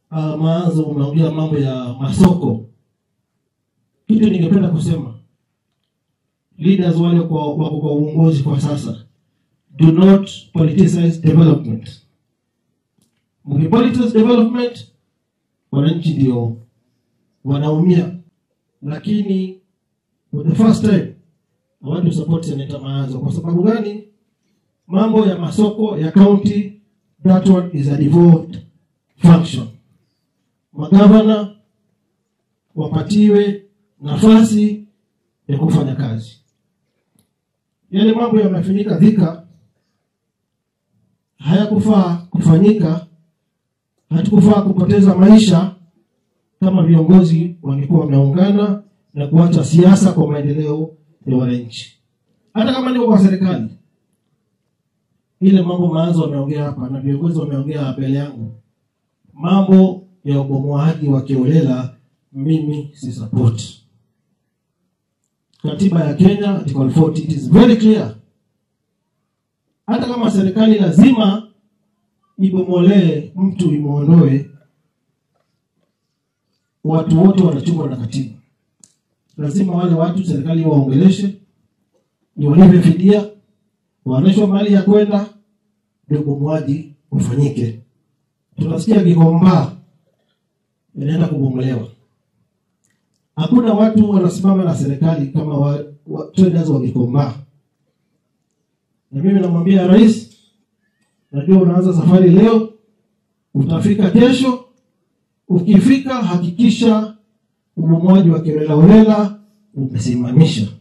uh, maanzo umeongea mambo ya masoko. Kitu ningependa kusema leaders wale kwa wako kwa uongozi kwa sasa, do not politicize development. Mkipolitize development, wananchi ndio wanaumia, lakini for the first time I want to support Senator Maanzo. Kwa sababu gani? Mambo ya masoko ya county, that one is a devolved function. Magavana wapatiwe nafasi ya kufanya kazi. Yale mambo yamefanyika Thika hayakufaa kufanyika, hatukufaa kupoteza maisha kama viongozi wangekuwa wameungana na kuacha siasa kwa maendeleo ya wananchi. Hata kama niko kwa serikali, ile mambo maanzo wameongea hapa na viongozi wameongea mbele yangu, mambo ya ubomoaji wa kiolela, mimi si support. Katiba ya Kenya article 40 it is very clear, hata kama serikali lazima ibomolee mtu imwondoe, watu wote wanachungwa na katiba lazima wale watu serikali waongeleshe, iwalipe fidia, waonyeshwe mali ya kwenda, ndio ubomoaji ufanyike. Tunasikia Gikomba inaenda kubomolewa, hakuna watu wanasimama na serikali kama wa, wa, traders wa Gikomba. Na mimi namwambia rais, najua unaanza safari leo, utafika kesho. Ukifika hakikisha ubomoaji wa kiholela holela umesimamisha.